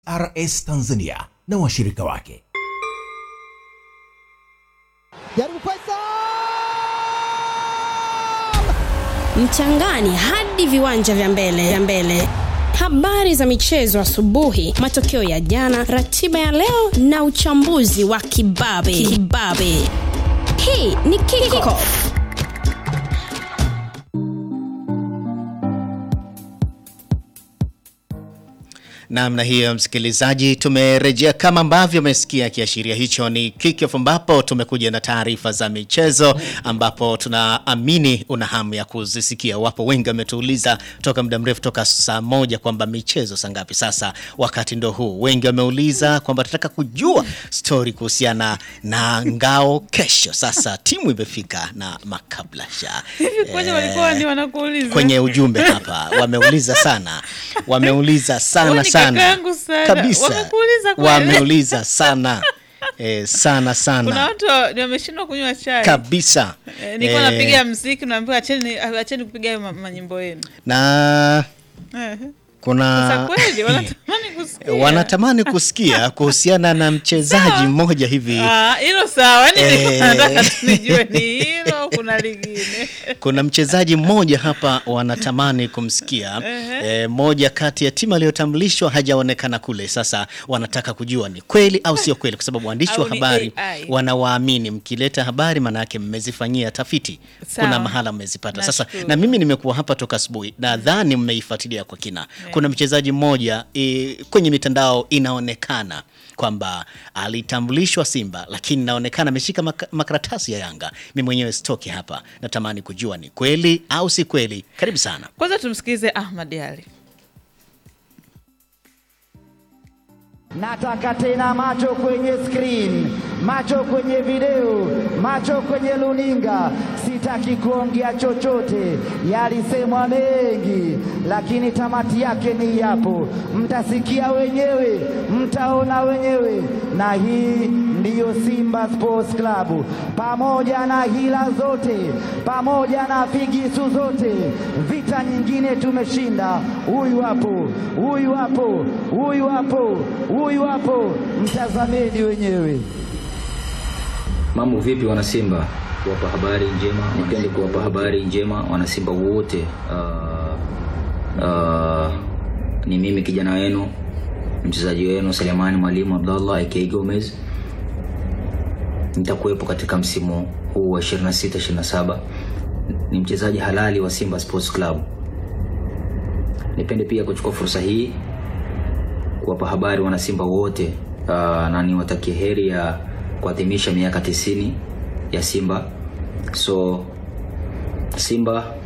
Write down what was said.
RS Tanzania na washirika wake. Jaribu Faisal! mchangani hadi viwanja vya mbele vya mbele habari za michezo asubuhi matokeo ya jana ratiba ya leo na uchambuzi wa kibabe kibabe hii ni kickoff namna hiyo msikilizaji tumerejea kama ambavyo umesikia kiashiria hicho ni kickoff ambapo tumekuja na taarifa za michezo ambapo tunaamini una hamu ya kuzisikia wapo wengi wametuuliza toka muda mrefu toka saa moja kwamba michezo saa ngapi sasa wakati ndo huu wengi wameuliza kwamba tunataka kujua stori kuhusiana na ngao kesho sasa timu imefika na makablasha Kwenye walikuwa ni wanakuuliza. kwenye ujumbe hapa wameuliza sana wameuliza sana Huyu ni sana kaka yangu sana. kabisa Wamekuuliza kweli? wameuliza sana e, sana Kuna sana watu wa- ni wameshindwa kunywa chai. kabisa Eh, Nilikuwa Eh, napiga mziki naambiwa acheni acheni kupiga hayo ma- manyimbo yenu. na Eh. Sasa kuna kweli wanatamani kusikia. wanatamani kusikia kuhusiana na mchezaji Sawa. mmoja hivi Ah, hilo sawa. Yaani Eh. nilikuwa nataka tu nijue ni hilo au kuna lingine. kuna mchezaji mmoja hapa wanatamani kumsikia e, moja kati ya timu aliyotambulishwa hajaonekana kule sasa wanataka kujua ni kweli au sio kweli kwa sababu waandishi wa Au ni habari AI. wanawaamini mkileta habari maanayake mmezifanyia tafiti Sawa. kuna mahala mmezipata sasa Nashukuru. na mimi nimekuwa hapa toka asubuhi nadhani mmeifuatilia kwa kina kuna mchezaji mmoja e, kwenye mitandao inaonekana kwamba alitambulishwa Simba lakini inaonekana ameshika maka- makaratasi ya Yanga. Mimi mwenyewe sitoki hapa, natamani kujua ni kweli au si kweli. Karibu sana. Kwanza tumsikize Ahmad Ali. Nataka tena macho kwenye screen, macho kwenye video, macho kwenye luninga. Sitaki kuongea chochote, yalisemwa mengi, lakini tamati yake ni yapo. Mtasikia wenyewe, mtaona wenyewe, na hii ndiyo Simba Sports Club. Pamoja na hila zote, pamoja na figisu zote, vita nyingine tumeshinda. Huyu hapo, huyu hapo, huyu hapo, huyu hapo, mtazameni wenyewe. Mambo vipi wanasimba? Kuwapa habari njema, nipende kuwapa habari njema wanasimba wote. Uh, uh, ni mimi kijana wenu mchezaji wenu Selemani Mwalimu Abdallah aka Gomez. Nitakuwepo katika msimu huu wa 26 27. Ni mchezaji halali wa Simba Sports Club. Nipende pia kuchukua fursa hii kuwapa habari wanasimba wote uh, na niwatakie heri ya kuadhimisha miaka tisini ya Simba. So Simba